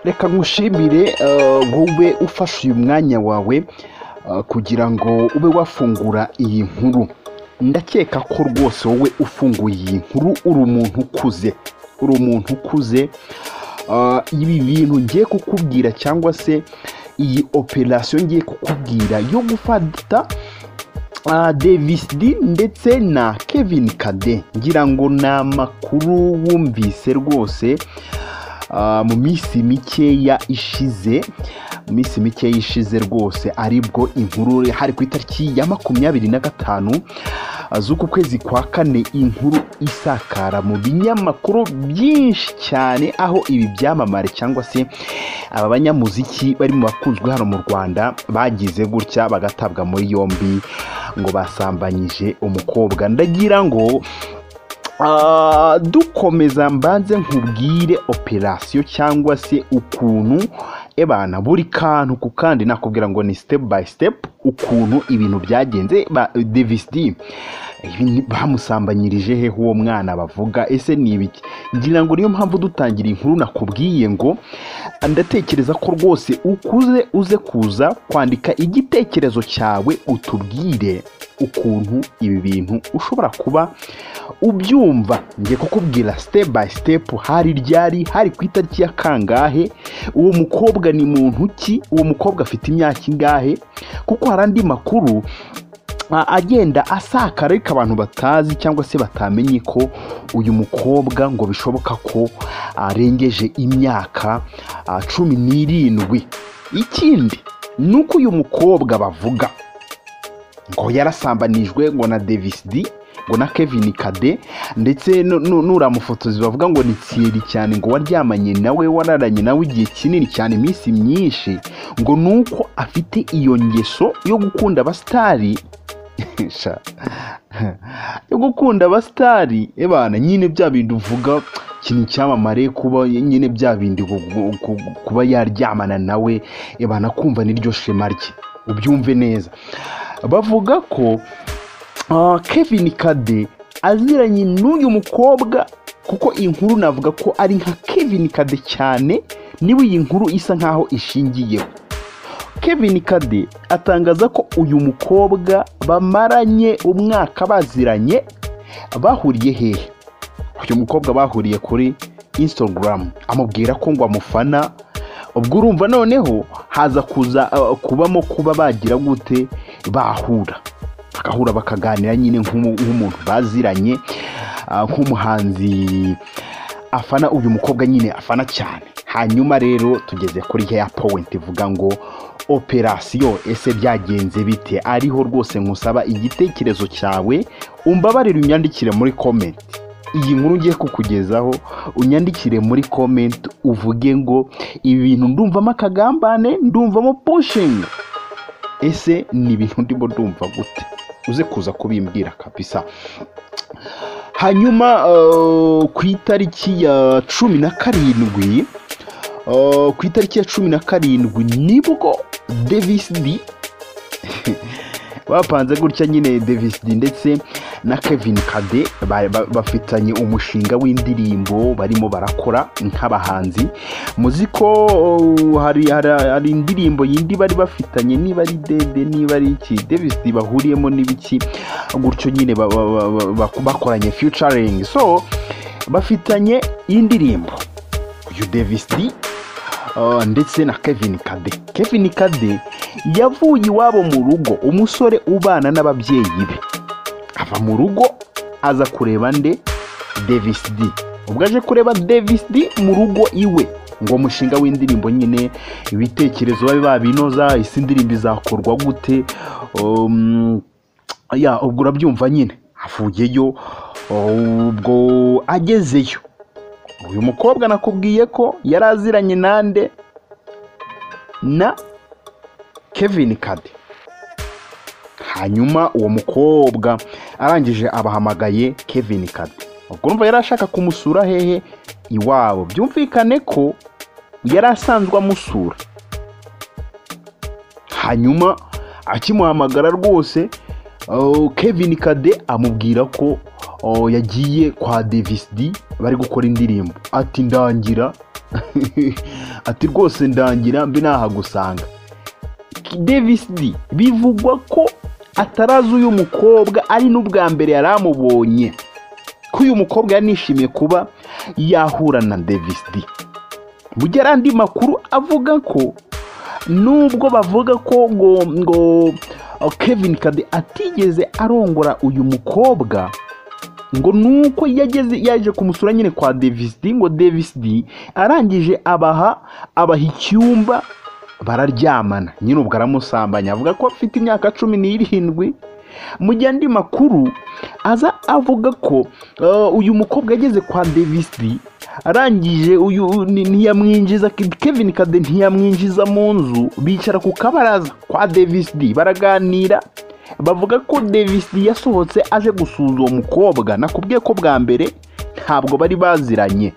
reka nkushimire eh, wowe ufashe uyu mwanya wawe eh, kugira ngo ube wafungura iyi nkuru ndakeka ko rwose wowe ufunguye iyi nkuru uri umuntu ukuze uri umuntu ukuze Ah, ibi bintu ngiye kukubwira cyangwa se iyi operasiyo ngiye kukubwira yo gufata Ah, Davis D ndetse na Kevin Kade ngira ngo ni amakuru wumvise rwose ah, mu minsi mikeya ishize mu minsi mikeya ishize rwose aribwo inkuru hari ku itariki ya makumyabiri na gatanu ah, z'uku kwezi kwa kane inkuru isakara mu binyamakuru byinshi cyane aho ibi byamamare cyangwa se aba banyamuziki bari mu bakunzwe hano mu rwanda bagize gutya bagatabwa muri yombi ngo basambanyije umukobwa ndagira ngo ah, dukomeza mbanze nkubwire operasiyo cyangwa se ukuntu ebana buri kantu ku kandi nakubwira ngo ni step by step ukuntu ibintu byagenze ba Davis D ibi ni- bamusambanyirije he uwo mwana bavuga ese ni ibiki ngira ngo niyo mpamvu dutangira inkuru nakubwiye ngo ndatekereza ko rwose ukuze uze kuza kwandika igitekerezo cyawe utubwire ukuntu ibi bintu ushobora kuba ubyumva ngiye kukubwira step by step hari ryari hari ku itariki ya kangahe uwo mukobwa ni muntu ki uwo mukobwa afite imyaka ingahe kuko hari andi makuru a- agenda asakara ariko abantu batazi cyangwa se batamenye ko uyu mukobwa ngo bishoboka ko arengeje imyaka a, cumi n'irindwi ikindi ni uko uyu mukobwa bavuga ngo yarasambanijwe ngo na Davis D ngo na Kevin Kade ndetse nu- nu- nuramufotozi bavuga ngo ni Thierry cyane ngo waryamanye nawe wararanye nawe igihe kinini cyane iminsi myinshi ngo nuko afite iyo ngeso yo gukunda abasitari Sha. yo gukunda abasitari ebana nyine bya bindi uvuga ikintu cyamamare kuba nyine bya bindi gu- gu- gu- kuba yaryamana nawe ebana kumva niryo shema rye ubyumve neza bavuga ko ah, Kevin Kade aziranye n'uyu mukobwa kuko iyi nkuru navuga ko ari nka Kevin Kade cyane niba iyi nkuru isa nkaho ishingiyeho Kevin Kade atangaza ko uyu mukobwa bamaranye umwaka baziranye bahuriye hehe uyu mukobwa bahuriye kuri Instagram amubwira ko ngo amufana ubwo urumva noneho haza kuza uh, kubamo kuba bagira gute bahura bagahura bakaganira nyine nk'umu- nk'umuntu baziranye ah, nk'umuhanzi afana uyu mukobwa nyine afana cyane hanyuma rero tugeze kuri ya point ivuga ngo operasiyo ese byagenze bite ariho rwose nkusaba igitekerezo cyawe umbabarire unyandikire muri comment iyi nkuru ngiye kukugezaho unyandikire muri comment uvuge ngo ibi bintu ndumvamo akagambane ndumvamo pushingi ese ni ibintu ndimo ndumva gute uze kuza kubimbwira kabisa hanyuma eh, ku itariki ya cumi na karindwi eh, ku itariki ya cumi na karindwi nibwo Davis D bapanze gutya nyine Davis D ndetse na Kevin Kade ba- ba- bafitanye umushinga w'indirimbo barimo barakora nk'abahanzi muzi ko oh, hari, hari, hari indirimbo yindi bari bafitanye niba ari dede niba ari iki Davis D bahuriyemo n'ibiki gutyo nyine ba- ba- ba- ba- ba- bakoranye featuring so bafitanye indirimbo uyu Davis D Uh, ndetse na Kevin Kade. Kevin Kade yavuye iwabo mu rugo, umusore ubana n'ababyeyi be. Ava mu rugo aza kureba nde Davis D. Ubwo aje kureba Davis D mu rugo iwe ngo umushinga w'indirimbo nyine ibitekerezo babe babinoza isi indirimbo izakorwa gute um, ya ubwo urabyumva nyine avuyeyo uh, ubwo agezeyo uyu mukobwa nakubwiye ko yari aziranye nande na Kevin Kade hanyuma uwo mukobwa arangije abahamagaye Kevin Kade ubwo urumva yari ashaka kumusura hehe iwabo byumvikane ko yari asanzwe amusura hanyuma akimuhamagara rwose oh, Kevin Kade amubwira ko oh, yagiye kwa Davis D bari gukora indirimbo ati ndangira ati rwose ndangira mbe nahagusanga davis d bivugwa ko atarazi uyu mukobwa ari n'ubwa mbere yari amubonye ko uyu mukobwa yanishimiye kuba yahura na davis d mu gihe hari andi makuru avuga ko nubwo bavuga ko ngo ngo kevin kade atigeze arongora uyu mukobwa ngo nuko yageze yaje kumusura nyine kwa davis d ngo davis d arangije abaha abaha icyumba bararyamana nyine ubwo aramusambanya avuga ko afite imyaka cumi n'irindwi mu gihe andi makuru aza avuga ko uh, uyu mukobwa yageze kwa davis d arangije uyu ni- ntiyamwinjiza kevin kade ntiyamwinjiza mu nzu bicara ku kabaraza kwa davis d baraganira bavuga ko davis d yasohotse aje gusuza uwo mukobwa nakubwiye ko bwa mbere ntabwo bari baziranye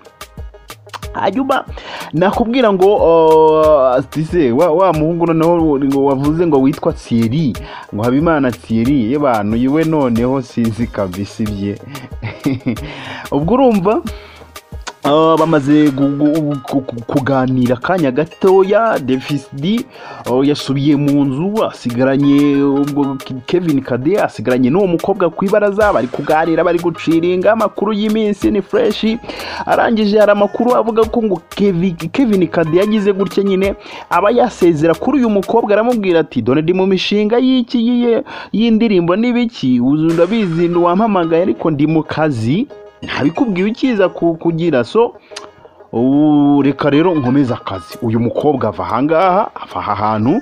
hanyuma nakubwira ngo uh, tise wa, wa muhungu noneho ngo wavuze ngo witwa Thierry ngo habimana Thierry ye bantu iwe noneho sinzi kabisa ibye ubwo urumva Ah, bamaze gu- gu- ku- ku- kuganira akanya gatoya Davis D oh, yasubiye mu nzu asigaranye ubwo Ke- Kevin Kade asigaranye n'uwo mukobwa ku ibaraza bari kuganira bari guciringa amakuru y'iminsi ni fresh arangije hari amakuru avuga ko ngo Kevin, Kevin Kade yagize gutya nyine aba yasezera kuri uyu mukobwa aramubwira ati dore ndi mu mishinga y'iki y'iye- y'indirimbo n'ibiki uzu ndabizi wampamagaye ariko ndi mu kazi ntabikubwiye ukiza ku- kugira so ubu reka rero nkomeze akazi uyu mukobwa ava ahangaha ava aha hantu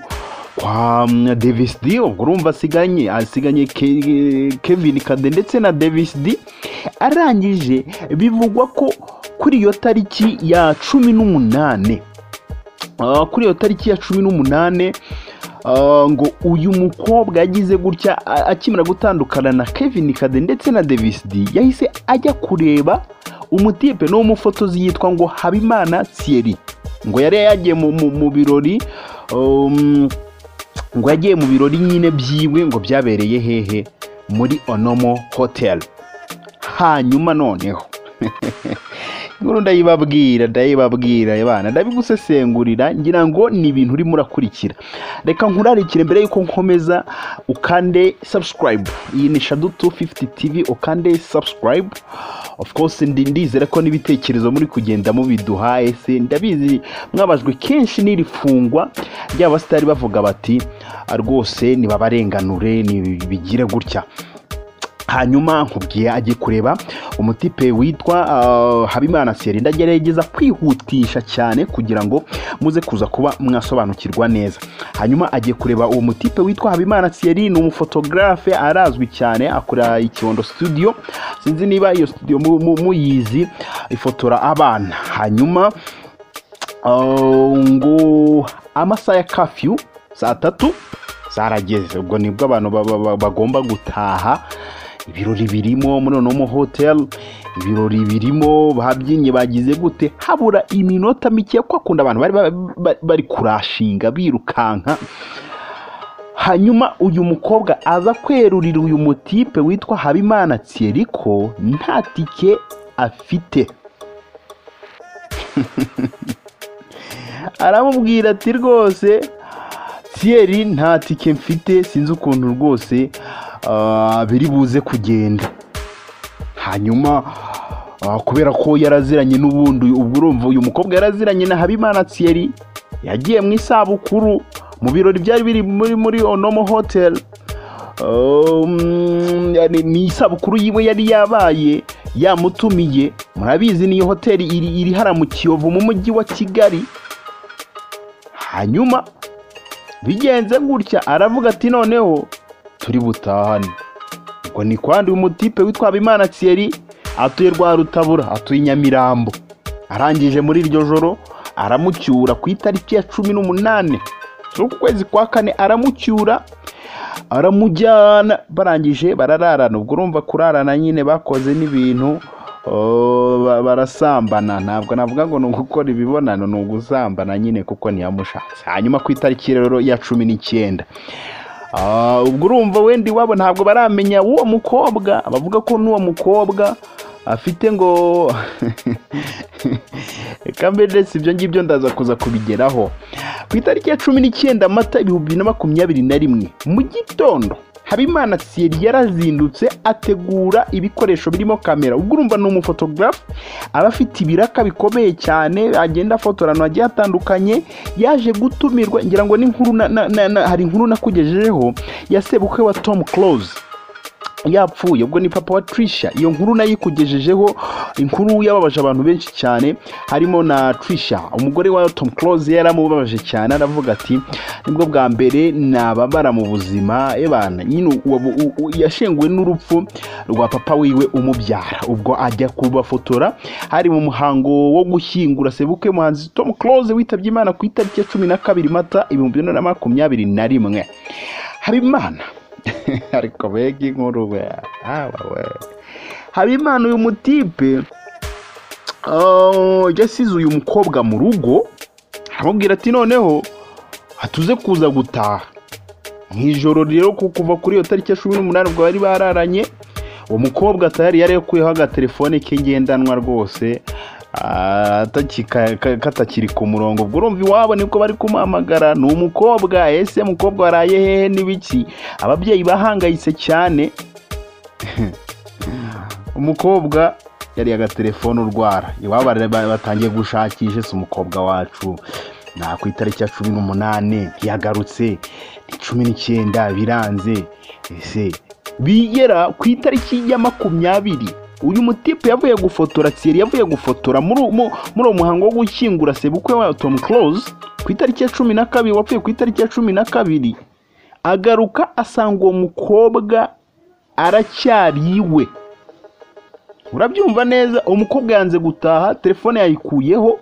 kwa mm, Davis D ubwo urumva asiganye asiganye Ke- Kevin Kade ndetse na Davis D arangije bivugwa ko kuri iyo tariki ya cumi n'umunane Ah, kuri iyo tariki ya cumi n'umunane ah, ngo uyu mukobwa yagize gutya a- akimara gutandukana na kevin kade ndetse na davis d yahise ajya kureba umutipe n'umufotozi yitwa ngo habimana thierry ngo yari yagiye mu, mu, mu birori um, ngo yagiye mu birori nyine byiwe ngo byabereye hehe muri onomo hotel hanyuma noneho inkuru ndayibabwira ndayibabwira abana ndabigusesengurira ngira ngo ni ibintu urimo urakurikira reka nkurarikire mbere y'uko nkomeza ukande subscribe iyi ni shadu 250 tv ukande subscribe of course ndi- ndizera ko n'ibitekerezo muri kugenda mubiduhaye se ndabizi mwabajwe kenshi n'iri fungwa ry'abasitari bavuga bati "Ah, rwose nibabarenganure bigire gutya hanyuma nkubwiye agiye kureba umutipe witwa ah, habimana seri ndagerageza kwihutisha cyane kugira ngo muze kuza kuba mwasobanukirwa neza hanyuma agiye kureba uwo mutipe witwa habimana seri ni umufotogarafe arazwi cyane akora ikibondo studio sinzi niba iyo studio mu- mu- muyizi ifotora abana hanyuma Uh, ngo amasaha ya kafyu saa tatu zarageze ubwo nibwo abantu ba- ba- ba- bagomba gutaha ibirori birimo muri onomo hotel ibirori birimo babyinnye bagize gute habura iminota mike kuko akunda abantu bari ba- ba- bari kurashinga birukanka hanyuma uyu mukobwa aza kwerurira uyu mutipe witwa habimana thierry ko nta tike afite aramubwira ati rwose siyeri nta tike mfite sinzi ukuntu rwose ah, biri buze kugenda hanyuma ah, kubera ko yaraziranye n'ubundi ubwo urumva uyu mukobwa yaraziranye na habimana siyeri yagiye mu isabukuru mu birori byari biri muri muri onomo hoteli Um, yani, ni isabukuru yiwe yari yabaye yamutumiye murabizi niyo hoteli iri, iri hara mu kiyovu mu mujyi wa kigali hanyuma bigenze gutya aravuga ati noneho turi butahane ubwo ni kwandi umutipe witwa habimana thierry atuye rwa rutabura atuye i nyamirambo arangije muri iryo joro aramucyura ku itariki ya cumi n'umunane z'ukwezi kwa kane aramucyura aramujyana barangije barararana ubwo urumva kurarana nyine bakoze n'ibintu oh, ba- barasambana ntabwo navuga ngo ni ugukora ibibonano ni ugusambana nyine kuko ntiyamushatse hanyuma ku itariki rero ya cumi n'icyenda Ah, ubwo urumva wenda iwabo ntabwo baramenya uwo mukobwa bavuga ko n'uwo mukobwa afite ngo reka mbere si ibyo ngibyo ndaza kuza kubigeraho ku itariki ya cumi n'icyenda mata ibihumbi bibiri na makumyabiri na rimwe mu gitondo habimana siyeri yarazindutse ategura ibikoresho birimo kamera ubwo urumva ni umufotogarafu aba afite ibiraka bikomeye cyane agenda afotora ahantu hagiye hatandukanye yaje gutumirwa ngira ngo n'inkuru na- na- na- na- hari inkuru nakugejejeho ya sebukwe wa tomu close yapfuye ubwo ni papa wa trisha iyo nkuru nayo ikugejejeho inkuru yababaje abantu benshi cyane harimo na trisha umugore wa tom close yaramubabaje cyane aravuga ati nibwo bwa mbere nababara mu buzima ebana nyine uwo- u- u- yashenguwe n'urupfu rwa papa wiwe umubyara ubwo ajya kubafotora hari mu muhango wo gushyingura sebukwe muhanzi tom close witabye imana ku itariki ya cumi na kabiri mata ibihumbi bibiri na makumyabiri na rimwe habimana ariko mbega inkuru we awa we habimana uyu mutipe ah, yasize uyu mukobwa mu rugo aramubwira ati noneho hatuze kuza gutaha mu ijoro rero ku- kuva kuri iyo tariki ya cumi n'umunani ubwo bari bararanye uwo mukobwa tayari yari yakuyeho agatelefone ke ngendanwa rwose ah, atakika- ka- katakiri ku murongo ubwo urumva iwabo nibwo bari kumuhamagara ni umukobwa ese mukobwa waraye hehe n'ibiki ababyeyi bahangayitse cyane umukobwa yari agatelefone urwara iwabo bara- ba- batangiye gushakisha ese umukobwa wacu na ku itariki ya cumi n'umunani ntiyagarutse ni cumi n'icyenda biranze ese bigera ku itariki ya makumyabiri uyu mutipe yavuye gufotora tsiyeri yavuye gufotora muri uwo- mu- muri uwo muhango wo gushyingura sebukwe wa tom close ku itariki ya cumi na kabiri wapfuye ku itariki ya cumi na kabiri agaruka asanga uwo mukobwa aracyari iwe urabyumva neza umukobwa yanze gutaha telefone yayikuyeho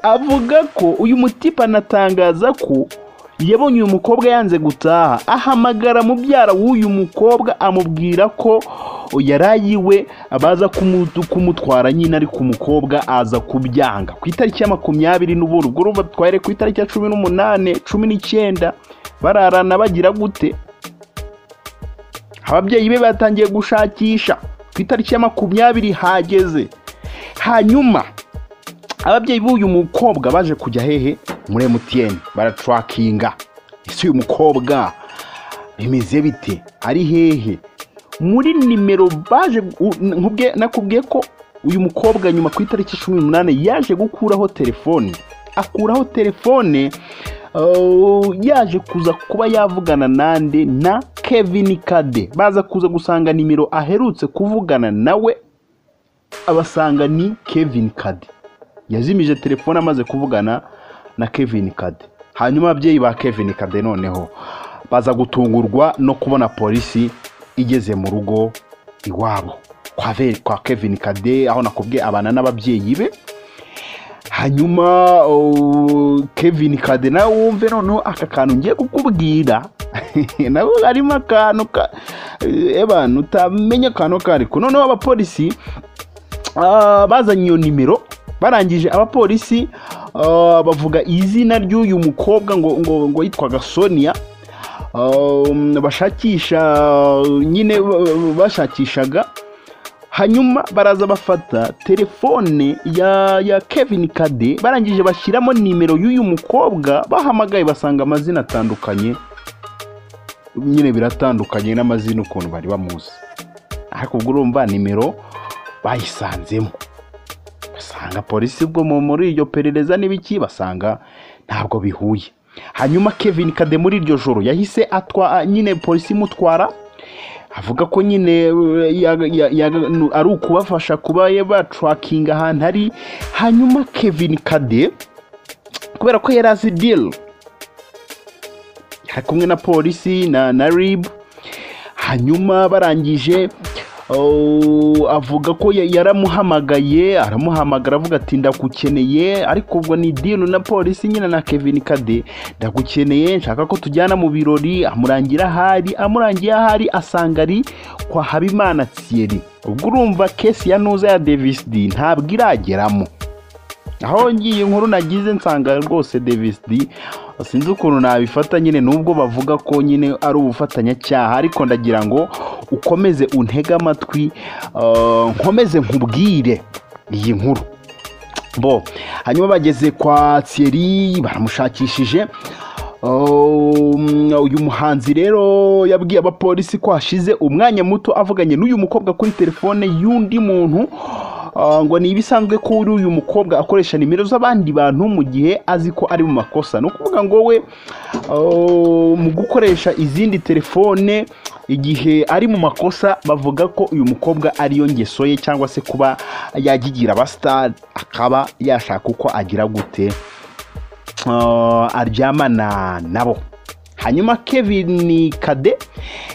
avuga ko uyu mutipe anatangaza ko yabonye uyu mukobwa yanze gutaha ahamagara mubyara w'uyu mukobwa amubwira ko yarayiwe baza kumu- kumutwara nyine ariko umukobwa aza kubyanga ku itariki ya makumyabiri n'ubundi ubwo urumva twari ku itariki ya cumi n'umunane cumi n'icyenda bararana bagira gute ababyeyi be batangiye gushakisha ku itariki ya makumyabiri hageze hanyuma ababyeyi b'uyu mukobwa baje kujya hehe muri emutiyeni baraturakinga ese uyu mukobwa bimeze bite ari hehe muri nimero baje u- nkubwe nakubwiye ko uyu mukobwa nyuma ku itariki cumi n'umunani yaje gukuraho telefone akuraho telefone uh, yaje kuza kuba yavugana nande na kevin kade baza kuza gusanga nimero aherutse kuvugana nawe abasanga ni kevin kade yazimije telefone amaze kuvugana na kevin kade hanyuma ababyeyi ba kevin kade noneho baza gutungurwa no kubona polisi igeze mu rugo iwabo kwa, Ve- kwa kevin kade aho nakubwiye abana n'ababyeyi be hanyuma oh, kevin kade nawe wumve noneho aka kantu ngiye kukubwira nawe harimo akantu ka ebana utamenya akantu kariko noneho abapolisi Ah, bazanye iyo nimero barangije abapolisi ah, bavuga izina ry'uyu mukobwa ngo ngo ngo yitwaga sonia Um, bashakisha nyine ba- bashakishaga hanyuma baraza bafata telefone ya ya kevin kade barangije bashyiramo nimero y'uyu mukobwa bahamagaye basanga amazina atandukanye nyine biratandukanye n'amazina ukuntu bari bamuzi ariko ubwo urumva nimero bayisanzemo basanga polisi ubwo mu- muri iryo perereza n'ibiki basanga ntabwo bihuye hanyuma kevin kade muri iryo joro yahise atwa nyine polisi imutwara avuga ko nyine uh, ya- ya- ya- nu- ari ukubafasha kuba batrakinga ahantu ari hanyuma kevin kade kubera ko yari azi diri yari kumwe na polisi na, na ribu hanyuma barangije oh, avuga ko ya- yaramuhamagaye aramuhamagara avuga ati ndagukeneye ariko ubwo ni dino na polisi nyine na kevin kade ndagukeneye nshaka ko tujyana mu birori amurangira ahari amurangiye ahari asanga ari kwa habimana thierry ubwo urumva kesi ya nuza ya davis d ntabwo irageramo aho ngiye inkuru nagize nsanga rwose devisidi sinzi ukuntu nabifata nyine nubwo bavuga ko nyine ari ubufatanyacyaha ariko ndagira ngo ukomeze untege amatwi eh, nkomeze nkubwire iyi nkuru bo hanyuma bageze kwa Thierry baramushakishije Um, uyu muhanzi rero yabwiye abapolisi ko hashize umwanya muto avuganye n'uyu mukobwa kuri telefone y'undi muntu Uh, ngo ni ibisanzwe ko uri uyu mukobwa akoresha nimero z'abandi bantu mu gihe azi ko ari mu makosa ni ukuvuga ngo we uh, mu gukoresha izindi telefone igihe ari mu makosa bavuga ko uyu mukobwa ariyo ngeso ye cyangwa se kuba yagigira abasitari akaba yashaka uko agira gute uh, aryamana nabo hanyuma kevin kade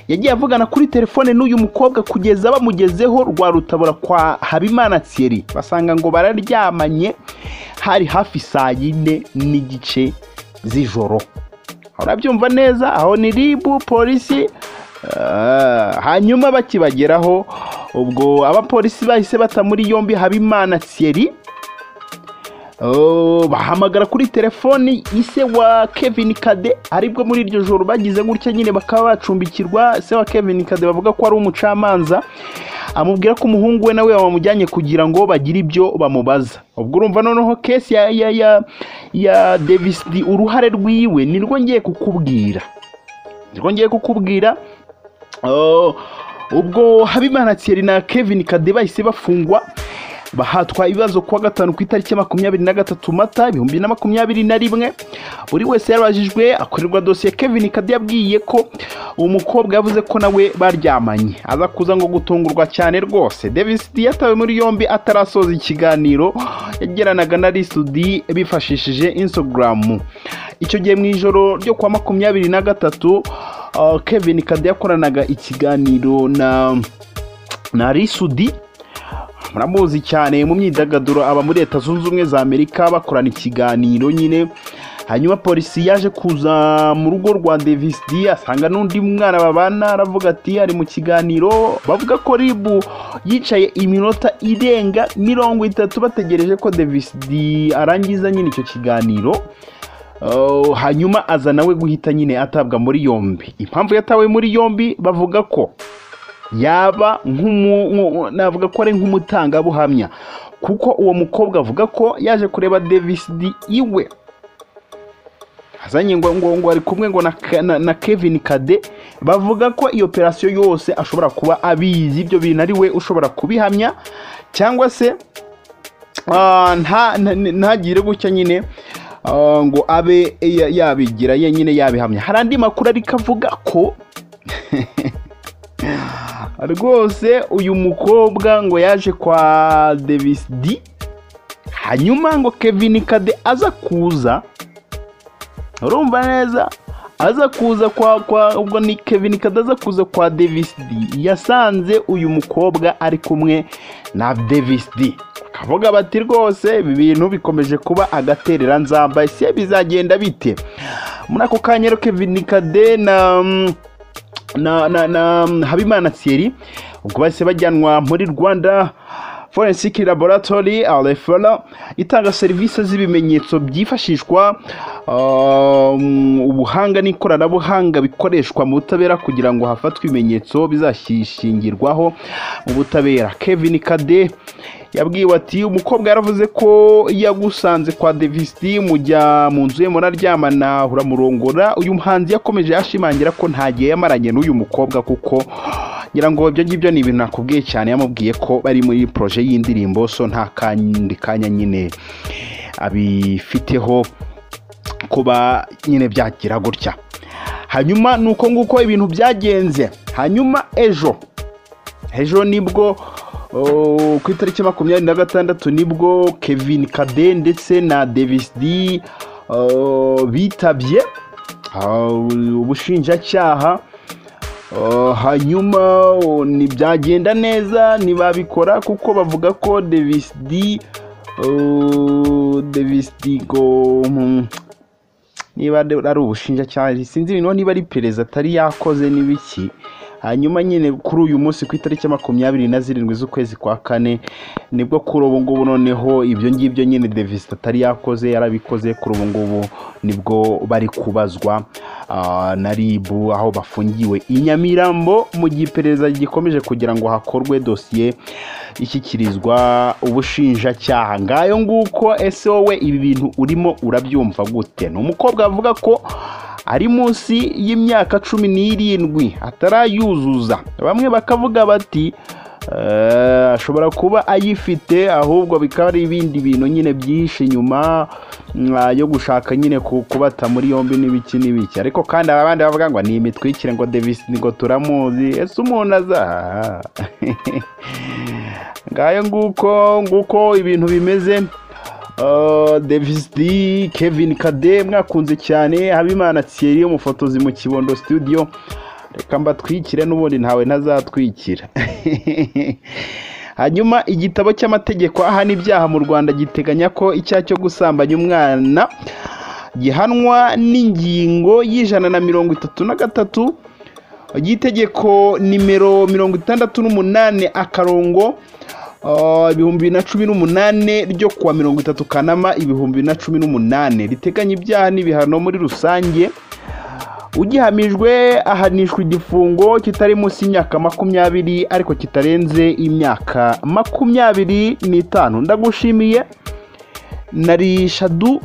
yagiye avugana kuri telefone n'uyu mukobwa kugeza bamugezeho rwa rutabura kwa habimana thierry basanga ngo bararyamanye hari hafi saa yine n'igice z'ijoro urabyumva neza aho ni ribu polisi Ah, hanyuma bakibageraho ubwo abapolisi bahise bata muri yombi habimana thierry Oh, bahamagara kuri telefoni ise wa Kevin Kade aribwo muri iryo joro bagize gutya nyine bakaba bacumbikirwa se wa Kevin Kade bavuga ko ari umucamanza amubwira ko umuhungu we nawe bamujyanye kugira ngo bagire ibyo bamubaza ubwo urumva noneho kesi ya ya ya, ya Davis D, uruhare rwiwe nirwo ngiye kukubwira nirwo ngiye kukubwira Oh, ubwo habimana thierry na kevin kade bahise bafungwa bahatwa ibibazo kuwa gatanu ku itariki ya makumyabiri na gatatu mata ibihumbi na makumyabiri na rimwe buri wese yarabajijwe akorerwa dosiye kevin kade yabwiye ko umukobwa yavuze ko nawe baryamanye aza kuza ngo gutungurwa cyane rwose davis d yatawe muri yombi atarasoza ikiganiro yagiranaga na risudi bifashishije instagram icyo gihe mu ijoro ryo kuwa makumyabiri na gatatu uh, kevin kade yakoranaga ikiganiro na na risudi muramuzi cyane mu myidagaduro aba muri leta zunze ubumwe za amerika bakorana ikiganiro nyine hanyuma polisi yaje kuza mu rugo rwa davis d asanga n'undi mwana babana aravuga ati ari mu kiganiro bavuga ko ribu yicaye iminota irenga mirongo itatu bategereje ko davis d arangiza nyine icyo kiganiro Uh, hanyuma aza nawe guhita nyine atabwa muri yombi impamvu yatawe muri yombi bavuga ko yaba nk'umu- nku- navuga ko ari nk'umutangabuhamya kuko uwo mukobwa avuga ko yaje kureba Davis D iwe azanye ngo ngo ngo ari kumwe ngo na, Ka- na, na Kevin Kade bavuga ko iyo operasiyo yose ashobora kuba abizi ibyo bintu ari we ushobora kubihamya cyangwa se Ah, nta nta- ntagire gutya nyine ah, ngo abe ya- yabigira yenyine yabihamya hari andi makuru ariko avuga ko rwose uyu mukobwa ngo yaje kwa Davis D hanyuma ngo Kevin Kade aza kuza urumva neza aza kuza kwa kwa ubwo ni Kevin Kade aza kuza kwa Davis D yasanze uyu mukobwa ari kumwe na Davis D akavuga bati rwose ibi bintu bikomeje kuba agaterera nzamba ese bizagenda bite muri ako kanya rero Kevin Kade na mm, na na na habimana thierry ubwo bahise bajyanwa muri rwanda forensic laboratory rfra itanga serivisi z'ibimenyetso byifashishwa um, ubuhanga n'ikoranabuhanga bikoreshwa mu butabera kugira ngo hafatwe ibimenyetso bizashingirwaho mu butabera kevin kade yabwiwe ati umukobwa yaravuze ko yagusanze kwa devisti mujya mu nzu ye muraryamana uramurongora uyu muhanzi yakomeje ashimangira ko nta gihe yamaranye n'uyu mukobwa kuko ngira ngo ibyo ngibyo ni ibintu nakubwiye cyane yamubwiye ko bari muri poroje y'indirimbo so nta kandi kanya nyine abifiteho kuba nyine byagira gutya hanyuma ni uko nguko ibintu byagenze hanyuma ejo ejo nibwo oh, ku itariki makumyabiri na gatandatu nibwo kevin kade ndetse na davis d oh, bitabye ah, ubushinjacyaha Uh, hanyuma uh, ntibyagenda neza ntibabikora kuko bavuga ko davis d uh, davis d ngo mm, niba ari ari ubushinjacyaha sinzi niba niba ari perezida atari yakoze n'ibiki hanyuma nyine kuri uyu munsi ku itariki ya makumyabiri na zirindwi z'ukwezi kwa kane nibwo kuri ubu ngubu noneho ibyo ngibyo nyine devisita atari yakoze yarabikoze kuri ubu ngubu nibwo bari kubazwa ah, na ribu aho bafungiwe i nyamirambo mu gihe iperereza gikomeje kugira ngo hakorwe dosiye ishyikirizwa ubushinjacyaha ngayo nguko ese wowe ibi bintu urimo urabyumva gute ni umukobwa avuga ko ari munsi y'imyaka cumi n'irindwi atarayuzuza bamwe bakavuga bati "Eh, ashobora kuba ayifite ahubwo bikaba ari ibindi bintu nyine byihishe inyuma mm, ah, yo gushaka nyine ku- kubata muri yombi n'ibiki n'ibiki ariko kandi hari abandi bavuga ngo ni imitwikire ngo devisi ngo turamuzi ese umuntu azaha ngayo nguko nguko ibintu bimeze Uh, Davis D, Kevin Kade mwakunze cyane Habimana Thierry umufotozi mu Kibondo studio reka mbatwikire n'ubundi ntawe ntazatwikira hanyuma igitabo cy'amategeko ahana ibyaha mu Rwanda giteganya ko icyaha cyo gusambanya umwana gihanwa n'ingingo y'ijana na mirongo itatu na gatatu y'itegeko nimero mirongo itandatu n'umunani akarongo ah, ibihumbi bibiri na cumi n'umunane ryo kuwa mirongo itatu kanama ibihumbi bibiri na cumi n'umunane riteganya ibyaha n'ibihano muri rusange ugihamijwe ahanishwa igifungo kitari munsi y'imyaka makumyabiri ariko kitarenze imyaka makumyabiri n'itanu ndagushimiye nari shadu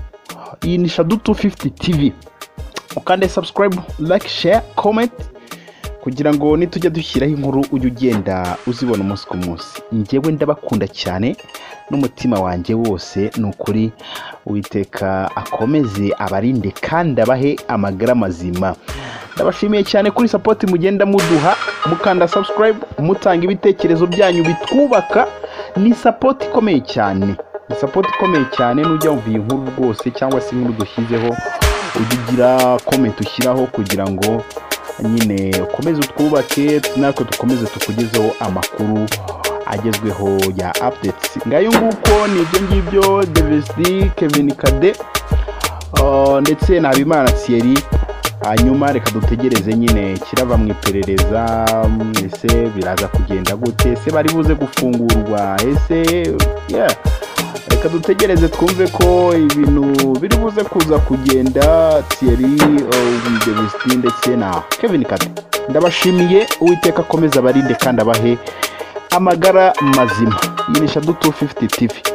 iyi ni shadu 250 tv ukande subscribe like share comment kugira ngo nitujya dushyiraho inkuru ujye ugenda uzibona umunsi ku munsi njyewe ndabakunda cyane n'umutima wanjye wose ni ukuri uwiteka akomeze abarinde kandi abahe amagara mazima ndabashimiye cyane kuri sapoti mugenda muduha mukanda subscribe mutanga ibitekerezo byanyu bitwubaka ni sapoti ikomeye cyane ni sapoti ikomeye cyane n'ujya wumva iyi nkuru rwose cyangwa se inkuru dushyizeho ujya ugira komenti ushyiraho kugira ngo nyine ukomeze utwubake natwe dukomeze tukugezeho amakuru agezweho ya updates ngayo nguko ni ibyo ngibyo devesi kevin kade uh, ndetse na habimana thierry hanyuma reka dutegereze nyine kirava mu iperereza mm, ese biraza kugenda gute ese bari buze gufungurwa ese yeah reka dutegereze twumve ko ibintu biri buze kuza kugenda thierry devestin ndetse na kevin kate ndabashimiye uwiteka akomeza abarinde kandi abahe amagara mazima iyi ni shadu 250 tv